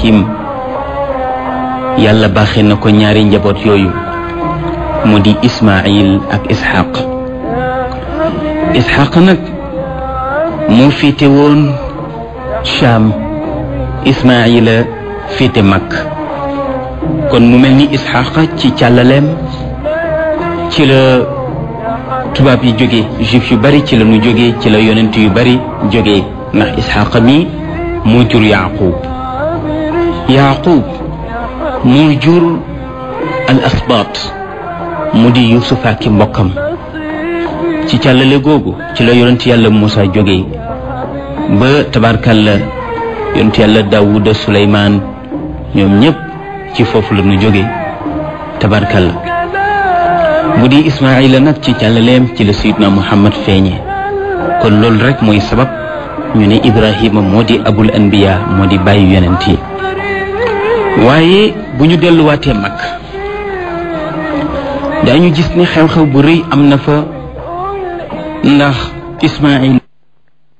ibrahim yàlla baaxe na ko ñaari njaboot yooyu mu di ismail ak isxaq isxaq nag moo féete woon Cham ismaila féete mag kon mu mel ni isxaq ci càllaleem ci la tubaab yi jóge juif yu bari ci la ñu jóge ci la yonent yu bari jóge ndax isxaq mi moo jur yaqub yaqub moo jur al asbaat mu di yusuf ak i mbokkam ci càllale googu ci la yonent yàlla Muusa jóge ba tabarkalla yonent yàlla Daawuda Suleymaan ñoom ñëpp ci foofu la ñu jóge tabarkalla bu di Ismaayila nag ci càllaleem ci la Seydina Muhammad feeñe kon loolu rek mooy sabab ñu ne Ibrahima moo di abul anbiya moo di bàyyi yonent yi waaye bu ñu delluwaatee mag daañu gis ne xew-xew bu rëy am na fa ndax Ismaayil